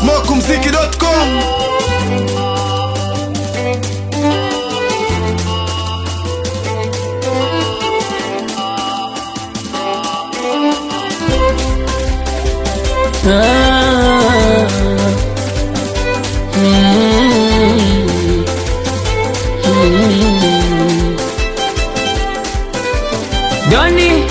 smokumziki.com Ah, mm, mm. Doni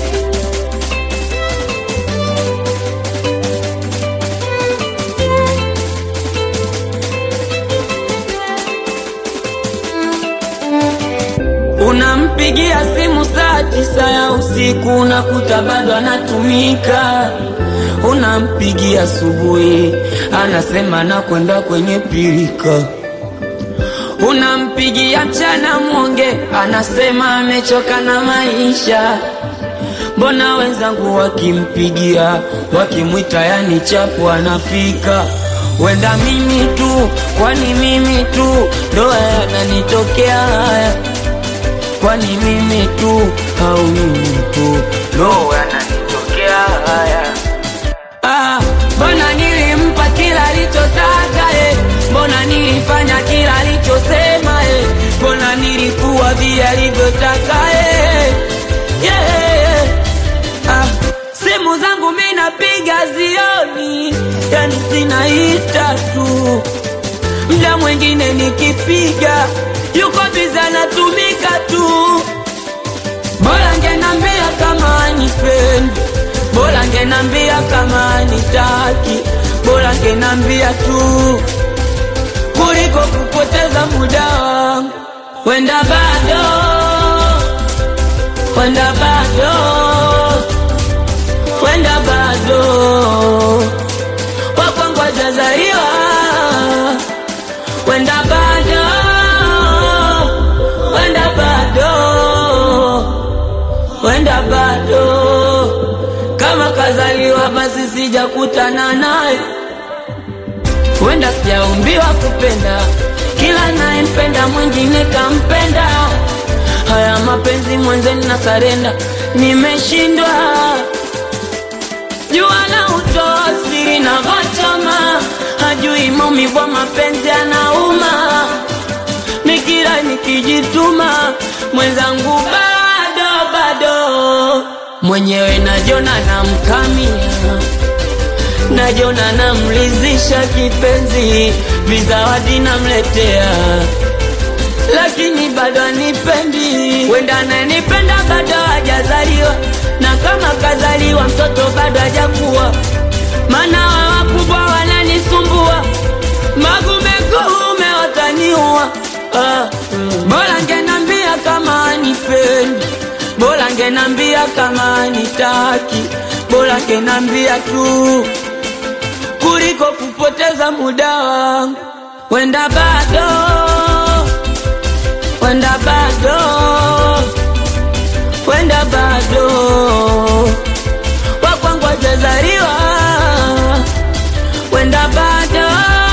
Unampigia simu saa tisa ya usiku unakuta bado anatumika. Unampigia asubuhi anasema nakwenda kwenye pirika. Unampigia mchana mwonge anasema amechoka na maisha. Mbona wenzangu wakimpigia wakimwita yani chapu anafika. Wenda mimi tu, kwani mimi tu ndo yananitokea haya kwani mimi tu au mimi tu ndo yananitokea haya Ah, mbona nilimpa kila alichotaka eh? Mbona nilifanya kila alichosema eh? Mbona nilikuwa vile alivyotaka eh? yeah. ah, simu zangu mi napiga zioni, yani zinaita tu mda mwingine nikipiga yuko biza anatumika tu. Bora ngenambia kama anipendi, bora ngenambia kama anitaki, bora ngenambia tu kuliko kupoteza muda wangu. Wenda bado, wenda bado, wenda bado wakwangu hajazaliwa wenda bado, wenda bado, wenda bado. Kama kazaliwa basi sijakutana naye, wenda sijaumbiwa kupenda, kila nayempenda mwingine kampenda. Haya mapenzi mwenzeni na sarenda, nimeshindwa jua la utoa siri na vachama, hajui maumivu ya mapenzi anauma. Nikila nikijituma, mwenzangu bado bado, mwenyewe najona namkamia, najona namlizisha kipenzi, vizawadi namletea lakini bado anipendi. Wenda ananipenda bado hajazaliwa, na kama kazaliwa mtoto bado hajakuwa, maana wa wakubwa wananisumbua, magume kuume wataniua. Ah, mm. Bora ngenambia kama anipendi, bora ngenambia kama anitaki, bora ngenambia tu kuliko kupoteza muda wangu. Wenda bado wenda bado, wenda bado, wakwangu hajazaliwa, wenda bado,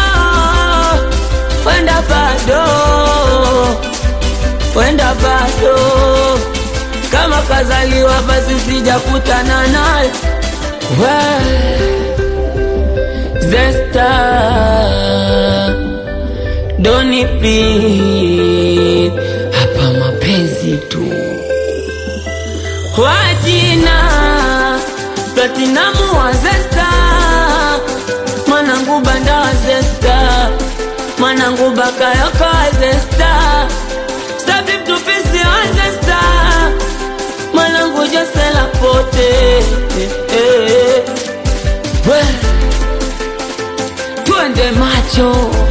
wenda bado, wenda bado, kama kazaliwa basi sijakutana naye Zesta Doni please, hapa mapenzi tu. Wajina Platinamu wa Zesta, mwanangu banda wa Zesta, mwanangu bakayoko wa Zesta, Sabib tupisi wa Zesta, mwanangu Josela pote eh, eh. We, twende macho